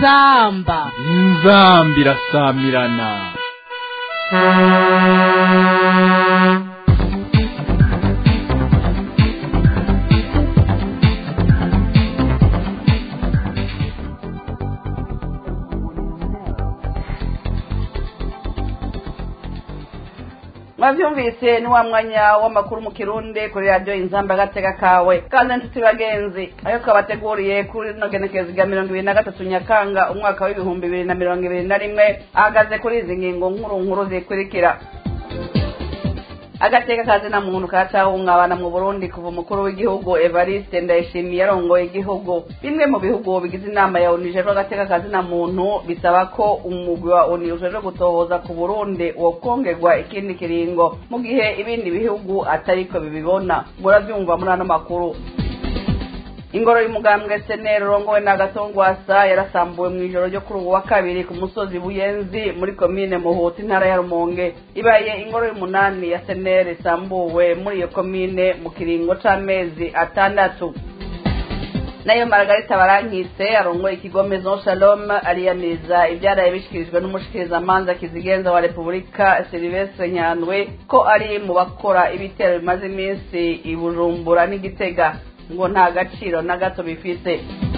inzamba inzamba irasamirana mwavyumvise ni wa mwanya w'amakuru mu kirundi kuri radiyo inzamba agatega kawe kandi nshuti bagenzi ayo twabateguriye kuri rino genekerezo rya mirongo ibiri na gatatu nyakanga umwaka w'ibihumbi bibiri na mirongo ibiri na rimwe ahagaze kuri izi ngingo nkuru nkuru zikurikira agateka kazi na muntu karacahungabana mu burundi kuva umukuru w'igihugu evariste ndayishimiye yarongoye igihugu bimwe mu bihugu bigize inama ya onu ijejwe agateka kazi na muntu bisaba ko umugwi wa onu ujejwe gutohoza ku burundi wokongerwa ikindi kiringo mu gihe ibindi bihugu atariko bibibona muravyumva muri ano makuru ingoro y'umugambwe seneri urongowe na gatongwasa yarasambuwe mu ijoro ryo kuri ubu wa kabiri ku musozi buyenzi muri komine muhuta intara ya rumonge ibaye ingoro y'umunani ya seneri isambuwe muri iyo komine mu kiringo c'amezi atandatu nayo margarita barankitse arongoye ikigo maison shalom ariyamiriza ibyaraye bishikirijwe n'umushikirizamanza kizigenza wa repubulika silivestre nyandwi ko ari mu bakora ibitero bimaze iminsi i bujumbura n'igitega ngo nta gaciro na gato bifite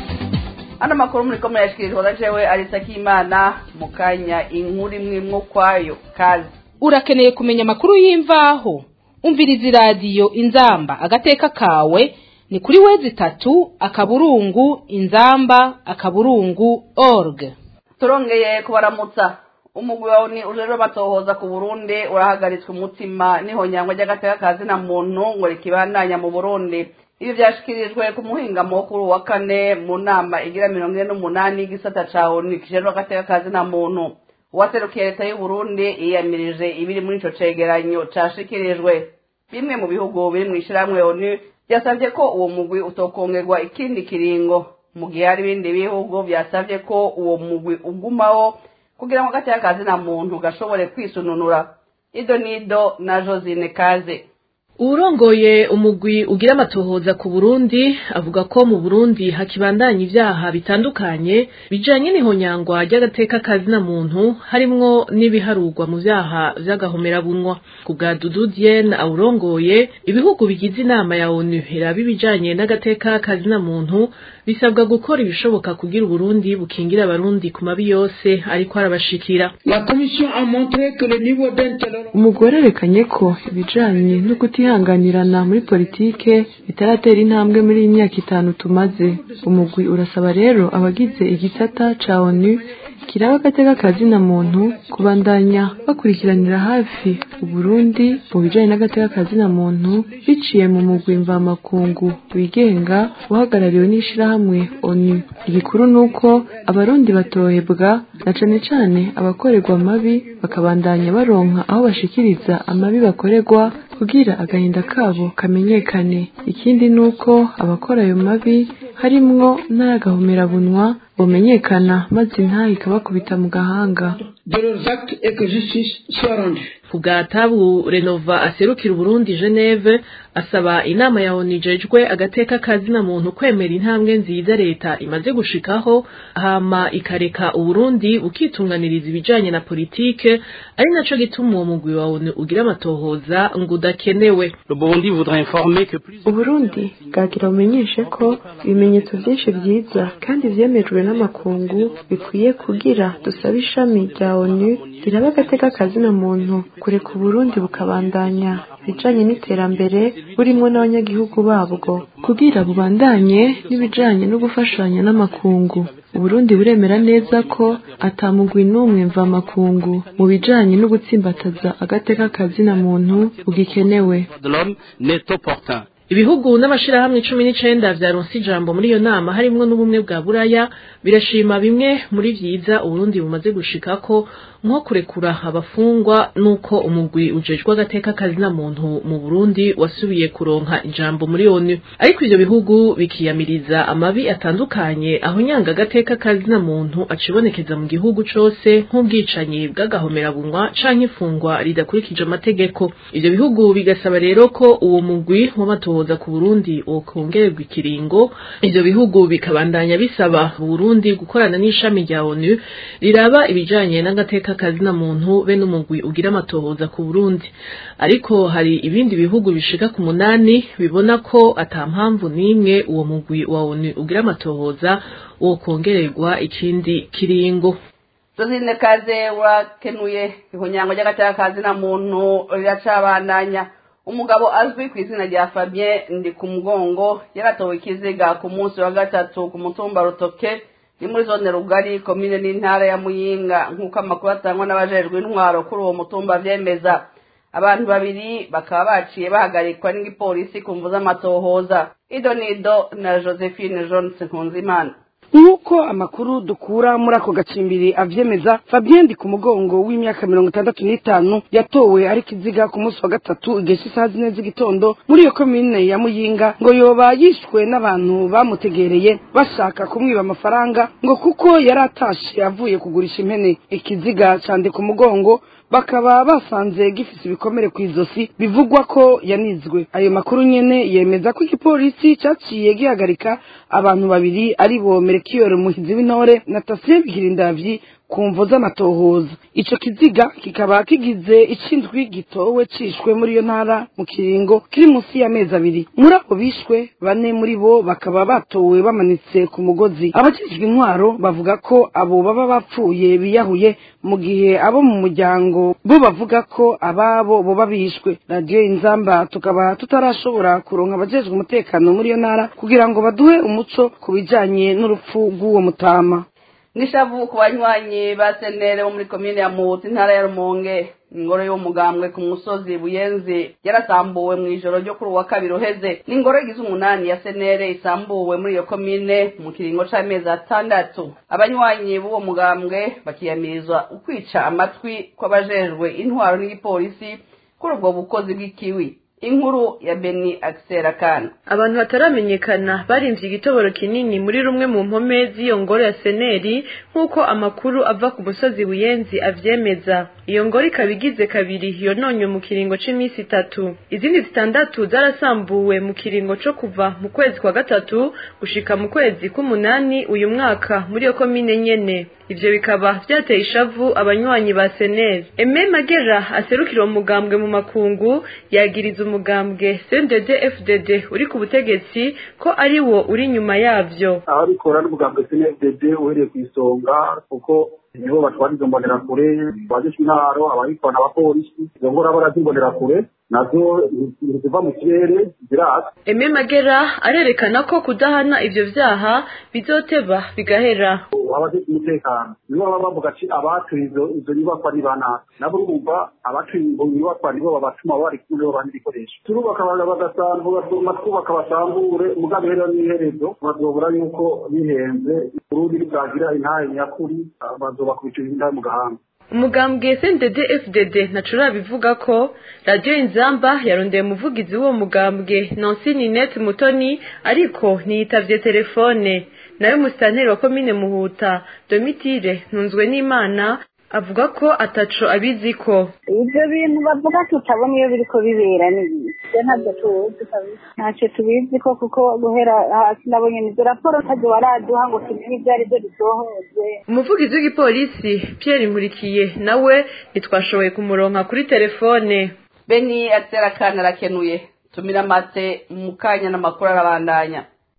ano makuru muri komune yashikirijwe na jewe arisa k'imana mu kanya inkuru imwe imwe ukwayo kazi urakeneye kumenya amakuru y'imvaho umviriza iradiyo inzamba agateka kawe ni kuri wezi itatu akaburungu inzamba akaburungu org turongeye kubaramutsa umugwi wawe ni ujejwe batohoza ku burundi urahagaritswe umutima n'ihonyangwa ry'agateka kazi na muntu ngo rikibandanya mu burundi ibi byashikirijwe ku muhingamo wo kuri wa kane mu nama igira mirongo ine n'umunani y'igisata ca onu kijejwe agateka kazi na muntu uwaserukiye leta y'u Burundi yiyamirije ibiri muri ico cegeranyo cashikirijwe bimwe mu bihugu biri mu ishirahamwe onu byasavye ko uwo mugwi utokongerwa ikindi kiringo mu gihe hari ibindi bihugu byasavye ko uwo mugwi ugumaho kugira ngo agateka kazi na muntu gashobore kwisununura ido nido na josine kaze uwurongoye umugwi ugira amatohoza ku burundi avuga ko mu burundi hakibandanya ivyaha bitandukanye bijanye n'ihonyangwa ry'agateka kazina muntu harimwo n'ibiharurwa mu vyaha vy'agahomerabunwa ku bwa dudu diene awurongoye ibihugu bigize inama ya onu iraba ibijanye n'agateka kazina muntu bisabwa gukora ibishoboka kugira uburundi bukingira abarundi ku mabi yose ariko arabashikira umugore arekanye ko ibijanye no kutihanganirana muri politike bitaratera intambwe muri iyi myaka itanu tumaze umugwi urasaba rero abagize igisata ca onu kiraba agateka kazina muntu kubandanya bakurikiranira hafi uburundi mu bijanye n'agateka kazina muntu biciye mu mugwi mvamakungu wigenga uhagarariwe n'ishirahamwe onu igikuru nuko abarundi batohebwa na cane cane abakorerwa amabi bakabandanya baronka aho bashikiriza amabi bakorerwa kugira agahinda kabo kamenyekane ikindi nuko abakora ayo mabi harimwo n'ayagahomerabunwa bomenyekana maze intahe ikabakubita mu gahanga ku bwa tabu renova aserukira uburundi geneve asaba inama ya onu ijejwe agateka kazina muntu kwemera intambwe nziza leta imaze gushikaho hama ikareka uburundi bukitunganiriza ibijanye na politike ari naco gituma uwo mugwi wa onu ugira amatohoza ngo udakenewe uburundi bwagira bumenyeshe ko ibimenyetso vyinshi vyiza kandi vyemejwe n'amakungu bikwiye kugira dusabe ishami rya onu riraba agateka kazina muntu kureka uburundi bukabandanya ibijanye n'iterambere burimwo n'abanyagihugu babwo kugira bubandanye n'ibijanye no gufashanya n'amakungu uburundi buremera neza ko atamugwi n'umwe mvamakungu mu bijanye no gutsimbataza agateka kazina muntu bugikenewe ibihugu n'amashirahamwe cumi n'icenda vyaronse ijambo muri iyo nama harimwo n'ubumwe bwa buraya birashima bimwe muri vyiza uburundi bumaze gushikako nko kurekura abafungwa nuko umugwi ujejwe agateka kazina muntu mu Burundi wasubiye kuronka ijambo muri ONU ariko ivyo bihugu bikiyamiriza amabi atandukanye aho nyanga agateka kazina muntu acibonekeza mu gihugu cose nk'ubwicanyi bw'agahomerabunwa canke ifungwa ridakurikije amategeko ivyo bihugu bigasaba rero ko uwo mugwi w'amatohoza ku Burundi wokongererwa ikiringo ivyo bihugu bikabandanya bisaba Burundi gukorana n'ishami rya ONU riraba ibijanye n'agateka kazina muntu be n'umugwi ugira amatohoza ku Burundi ariko hari ibindi bihugu bishika ku munani bibona ko ata mpamvu n'imwe uwo mugwi wa ONU ugira amatohoza wokongererwa ikindi kiringo Josine Kaze wakenuye ihunyango ry'agateka kazina muntu riracabandanya umugabo azwi ku izina rya Fabien ndi ku mugongo yaratowe ikiziga ku munsi wa gatatu ku mutumba Rutoke ni muri zone rugari komine n'intara ya Muyinga nk'uko amakuru atangwa n'abajejwe intwaro kuri uwo mutumba vyemeza abantu babiri bakaba baciye bahagarikwa n'igipolisi ku mvu z'amatohoza idonido na Josephine Jones Nkunzimana nk'uko amakuru dukura muri ako gacimbiri avyemeza fabien ndi ku mugongo w'imyaka mirongo itandatu n'itanu yatowe ari kiziga ku munsi wa gatatu igihe cy'isaha zine z'igitondo muri iyo komine ya muyinga ngo yoba yishwe n'abantu bamutegereye bashaka kumwiba amafaranga ngo kuko yari atashe avuye kugurisha impene ikiziga candi ku mugongo bakaba basanze gifise ibikomere ku izosi bivugwa ko yanizwe ayo makuru nyene yemeza ko igipolisi caciye gihagarika abantu babiri ari bo merekiyoro muhizi w'intore na tasiye bigirindavyi ku mvo z'amatohoza ico kiziga kikaba kigize icindwi gitowe cishwe muri iyo ntara mu kiringo kiri munsi y'amezi abiri muri abo bishwe bane muri bo bakaba batowe bamanitse ku mugozi abajejwe intwaro bavuga ko abo baba bapfuye biyahuye mu gihe abo mu muryango bo bavuga ko ababo boba bishwe radiyo inzamba tukaba tutarashobora kuronka abajejwe umutekano muri iyo ntara kugira ngo baduhe umuco ku bijanye n'urupfu rw'uwo mutama nishavu ku banywanyi ba senere bo muri komine ya muhuta intara ya rumonge ingoro y'umugambwe ku musozi buyenzi yarasambuwe mu ijoro ryo kuri uwa kabiri uheze n'ingoro igize umunani ya senere isambuwe muri iyo komine mu kiringo c'amezi atandatu abanywanyi b'uwo mugambwe bakiyamirizwa ukwica amatwi kw'abajejwe intwaro n'igipolisi kuri ubwo bukozi bw'ikiwi inkuru ya beni akiserakana abantu bataramenyekana barinze igitoboro kinini muri rumwe mu mpome z'iyo ngoro ya seneri nk'uko amakuru ava ku musozi buyenzi avyemeza iyo ngoro ikaba igize kabiri yononywe mu kiringo c'iminsi itatu izindi zitandatu zarasambuwe mu kiringo co kuva mu kwezi kwa gatatu gushika mu kwezi k'umunani uyu mwaka muri iyo komine nyene ivyo bikaba vyateye ishavu abanywanyi ba seneri eme magera aserukira uwo mugambwe mu makungu yagiriza umugambwe cndd fdd uri ku butegetsi ko ari wo uri inyuma yavyo ababikora n'umugambwe cndd uhereye ku isonga kuko nibo batwara izo mbonerakure abajejwe intaro ababikora n'abapolisi izo ngora barazimbonerakure nazo ziva mu kirere zirasa eme magera arerekana ko kudahana ivyo vyaha bizoteba bigahera abajejwe umutekano nibo baba bavuga ati abatuye izo izo nyubakwa ni banaka nabo urumva abatuye izo nyubakwa nibo babatuma bari kumwe babana ibikoresho turubaka bagasambura twubaka basambure umugambi rero n'iherezo bazobura yuko bihenze urundi bwagira intahe nyakuri bazobakubicira indahe mu gahanga umugambwe cndd fdd nacura bivuga ko radiyo inzamba yarondeye umuvugizi w'uwo mugambwe nansi ninette mutoni ariko ntiyitavye telefone nawe musitanteri wa komine muhuta domitire ntunzwe n'imana avuga ko ataco abiziko ibyo bintu bavuga tutabona iyo biriko bibera n'ibihe ntabyo tuzi ntacyo tubizi ko kuko guhera hasi nabonye nizo raporo ntabyo baraduha ngo tumenye ibyo ari byo bisohoze umuvugizi w'igipolisi pierre nkurikiye nawe ntitwashoboye kumuronka kuri telefone beni akiserakana arakenuye tumira amate mu kanya n'amakuru arabandanya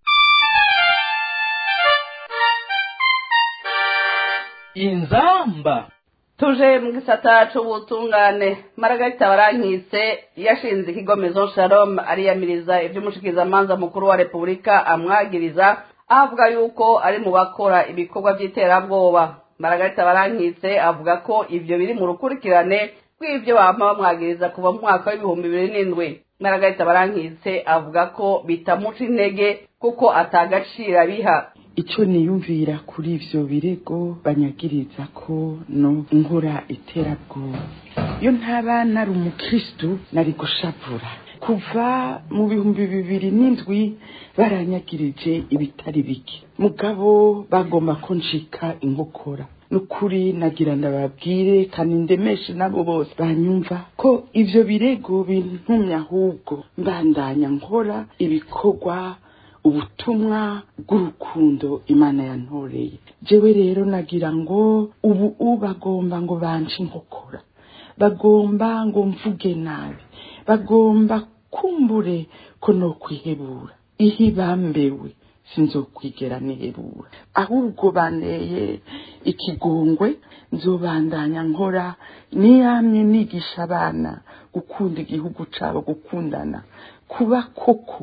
inzamba tuje mu gisata c'ubutungane maragarita barankitse yashinze ikigo maison shalom ariyamiriza ivy'umushikizamanza mukuru wa repubulika amwagiriza aho avuga yuko ari mu bakora ibikorwa vy'iterabwoba maragarita barankitse avuga ko ivyo biri mu rukurikirane rw'ivyo bama bamwagiriza kuva mu mwaka w'ibihumbi bibiri n'indwi maragarita barankitse avuga ko bitamuca intege kuko atagaciro abiha icyo niyumvira kuri ivyo birego banyagiriza ko no nkora iterabwoba iyo ntaba nari umukristu nari gushavura kuva mu bihumbi bibiri n'indwi baranyagirije ibitari bike mugabo bagomba ko nshika inkokora nukuri nagira ndababwire kandi ndemeshe nabo bose banyumva ko ivyo birego bintumye ahubwo mbandanya nkora ibikorwa ubutumwa bw'urukundo imana yantoreye jewe rero nagira ngo ubu bagomba ngo banje inkokora bagomba ngo mvuge nabi bagomba kumbure ko no kwihebura ihi bambewe sinzokwigera nihebura ahubwo baneye ikigongwe nzobandanya nkora niyamye nigisha abana gukunda igihugu cabo gukundana kuba koko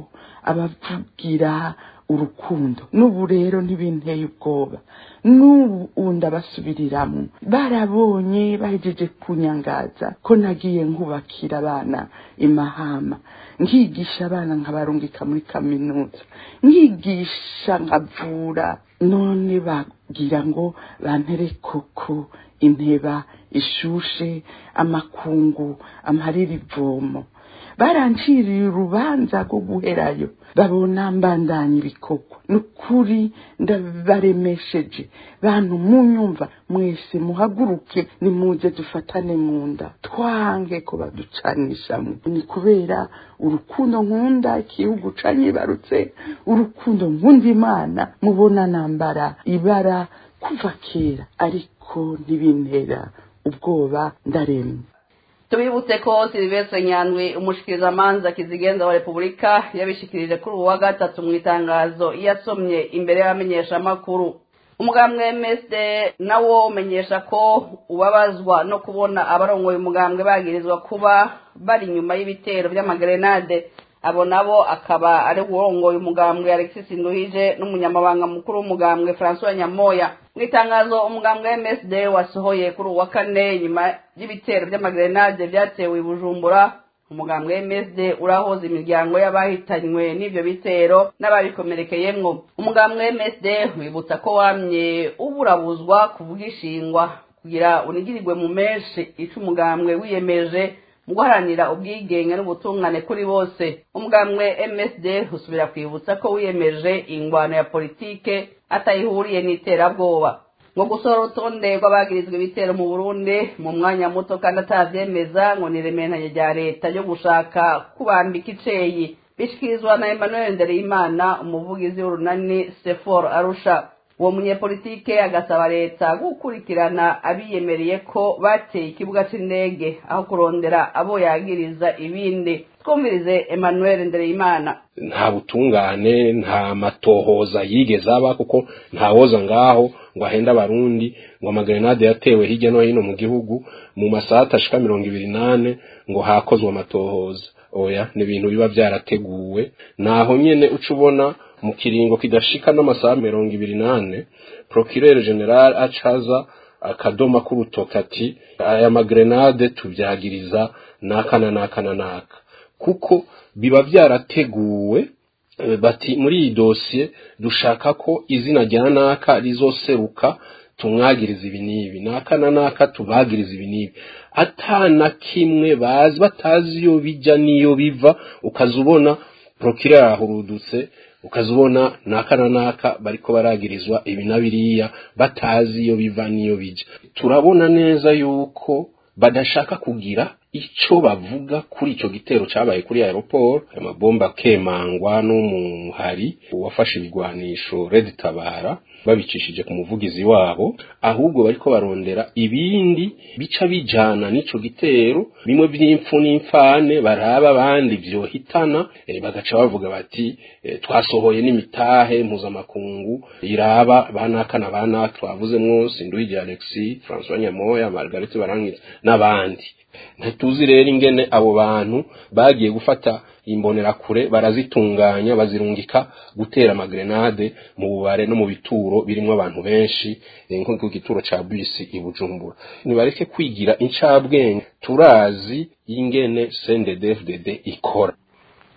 abavugira urukundo n'ubu rero ntibinteye ubwoba n'ubu ndabasubiriramwo barabonye bahejeje kunyangaza ko nagiye nkubakira abana imahama nkigisha abana nkabarungika muri kaminuza nkigisha nkavura none bagira ngo bantere koko inteba ishushe amakungu amarira ivomo baranciriye urubanza rwo guherayo babona mbandanya ibikorwa nukuri ndabaremesheje bantu munyumva mwese muhaguruke nimuze dufatane mu nda twange ko baducanishamo ni kubera urukundo nkunda igihugu canyibarutse urukundo nkunda imana mubona nambara ibara kuva kera ariko ntibintera ubwoba ndaremye tubibutse ko silivestre nyandwi umushikirizamanza kizigenza wa repubulika yabishikirije kuri uwa gatatu mu itangazo yasomye imbere y'abamenyeshamakuru umugambwe msd nawo umenyesha ko ubabazwa no kubona abarongoye umugambwe bagirizwa kuba bari inyuma y'ibitero by'amagrenade abo nabo akaba ari uwurongoye umugambwe alexis nduhije n'umunyamabanga mukuru w'umugambwe francois nyamoya mu itangazo umugambwe msd wasohoye kuri uwa kane nyuma y'ibitero by'amagrenade byatewe i bujumbura umugambwe msd urahoza imiryango y'abahitanywe n'ivyo bitero n'ababikomerekeyemwo umugambwe msd wibutsa ko wamye uburabuzwa kuvuga ishingwa kugira unigirirwe mu menshi ico umugambwe wiyemeje mu guharanira ubwigenge n'ubutungane kuri bose umugambwe msd usubira kwibutsa ko wiyemeje ingwano ya politike atayihuriye n'iterabwoba ngo gusohora urutonde rw'abagirizwa ibitero mu burundi mu mwanya muto kandi atavyemeza ngo ni rementanye rya leta ryo gushaka kubambika iceyi bishikirizwa na emmanuel ndereyimana umuvugizi w'urunani sefor arusha uwo munyepolitike agasaba leta gukurikirana abiyemereye ko bateye ikibuga c'indege aho kurondera abo yagiriza ibindi twumvirize emmanuel ndereyimana nta butungane nta matohoza yigeze aba kuko ntawoza ngaho ngo ahenda abarundi ngo amagrenade yatewe hirya no hino mu gihugu mu masaha atashika mirongo ibiri nane ngo hakozwe amatohoza oya ni ibintu biba byarateguwe naho nyene uca ubona mu kiringo kidashika n'amasaha mirongo ibiri nane procureur general acaza akadoma k'urutoka ati aya magrenade tubyagiriza naka na naka na naka kuko biba byarateguwe bati muri iyi dosiye dushaka ko izina rya naka rizoseruka tumwagiriza ibi n'ibi naka na naka tubagiriza ibi n'ibi atana kimwe bazi batazi iyo bijya n'iyo biva ukaza ubona procureur arahurudutse ukaza ubona naka na naka bariko baragirizwa ibi na biriya batazi iyo biva n'iyo bijya turabona neza yuko badashaka kugira ico bavuga kuri ico gitero cabaye kuri aeroport ayo mabomba kemangwa n'umuhari wafashe ibigwanisho Red Tabara babicishije ku muvugizi wabo ahubwo bariko barondera ibindi bica bijana n'ico gitero bimwe by'impfu n'imfane baraba abandi vyohitana e, bagaca bavuga bati e, twasohoye n'imitahe mpuzamakungu iraba banaka na banaka twavuze mwose Nduhije Alexis François Nyamoya Margaret Barankitse n'abandi ntituzi rero ingene abo bantu bagiye gufata imbonerakure barazitunganya bazirungika gutera amagrenade mu bubare no mu bituro birimo abantu benshi nko ku gituro ca bisi i Bujumbura nibareke kwigira incabwenge turazi ingene CNDD-FDD ikora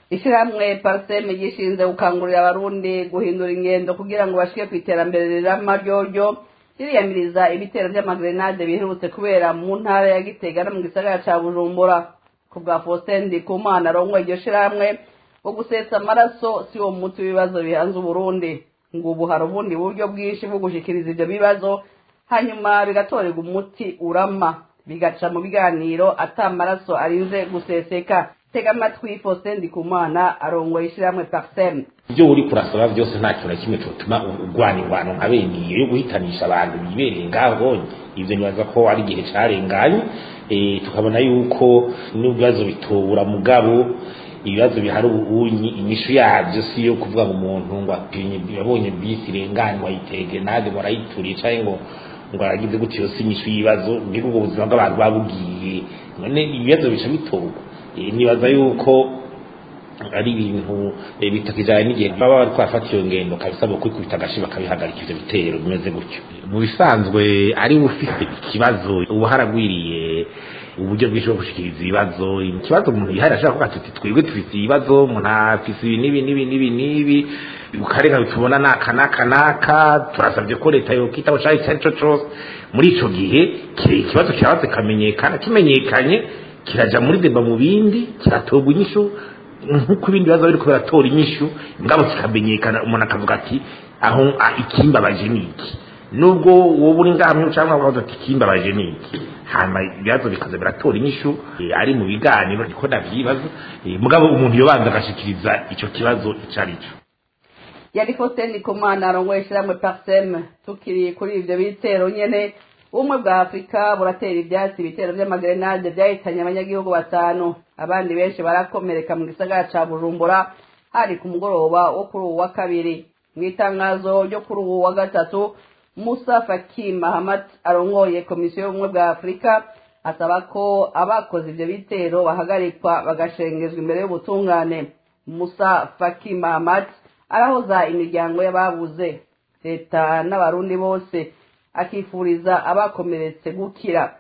ishyirahamwe pariseme gishinze gukangurira abarundi guhindura ingendo kugira ngo bashike ku iterambere rirama ryoryo ririyamiriza ibitero vy'amagrenade biherutse kubera mu ntara ya gitega no mu gisagara ca bujumbura ku bwa faustin ndikumana arongoye iryo shirahamwe wo gusetsa amaraso si wo muti w'ibibazo bihanze uburundi ngo ubu hari ubundi buryo bwinshi bwo gushikiriza ivyo bibazo hanyuma bigatorerwa umuti urama bigaca mu biganiro ata amaraso arinze guseseka tega amatwi faustin ndikumana arongoye ishyirahamwe parsem ibyo uri kurasaba byose nta kintu na kimwe cyotuma urwana ingwano nka bene iyo yo guhitanisha abantu bibereye ngaho ivyo nibaza ko ari igihe carenganye tukabona yuko n'ibibazo bitobura mugabo ibibazo bihari ubunyi inyishu yabyo si yo kuvuga ngo umuntu ngo yabonye bisi irenganywa yitege nade ngo arayituriye canke ngo ngo aragize gutyo yose inyishu y'ibibazo mbega ubwo buzima bw'abantu babugiye none ibibazo bica bitorwa nibaza yuko ari ibintu bitakijanye n'igihe baba bari kwafata iyo ngendo kabisabwa kwikubita agashi bakabihagarika ivyo bitero bimeze gutyo mu bisanzwe ari ufise ikibazo uba haragwiriye uburyo bwinshi bwo gushikiriza ibibazo ikibazo umuntu yihari ashaka kuvuga ati twebwe dufise ibibazo umuntu afise ibi n'ibi n'ibi n'ibi n'ibi ukareka bitubona naka naka naka turasabye ko leta yokitaho cari icyo ari cyo cose muri ico gihe ikibazo kirabaze kamenyekana kimenyekanye kiraja muri deba mu bindi kiratorwa inyishu nk'uko ibindi bibazo biriko biratora inyishu ngabo kikamenyekana umuntu akavuga ati aho ikimbabaje ni iki nubwo wowe uri ngahamwe cyangwa ukavuga ati ikimbabaje ni iki hanyuma ibibazo bikaza biratora inyishu ari mu biganiro niko ndavyibaza mugabo umuntu yobanza agashikiriza ico kibazo ico ari cyo yari faustin ndikumana arongoye ishyirahamwe parsem tukiri kuri ivyo bitero nyene ubumwe bwa afurika buratera ivyatsi ibitero vy'amagrenade vyahitanye abanyagihugu batanu abandi benshi barakomereka mu gisagara ca bujumbura hari ku mugoroba wo kuri uwu wa kabiri mu itangazo ryo kuri uwu wa gatatu musa faki mahamad arongoye komisiyo y'ubumwe bwa afurika asaba ko abakoze ivyo bitero bahagarikwa bagashengezwa imbere y'ubutungane musa faki mahamad arahoza imiryango y'ababuze leta n'abarundi bose akifuriza abakomeretse gukira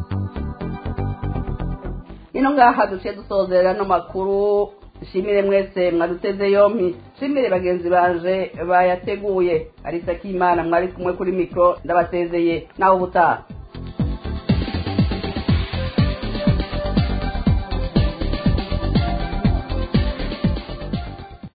ino ngaha duciye dusozera no makuru shimire mwese mwaduteze yompi shimire bagenzi banje bayateguye arisa k'imana mwari kumwe kuri mikoro ndabasezeye nawe ubutaha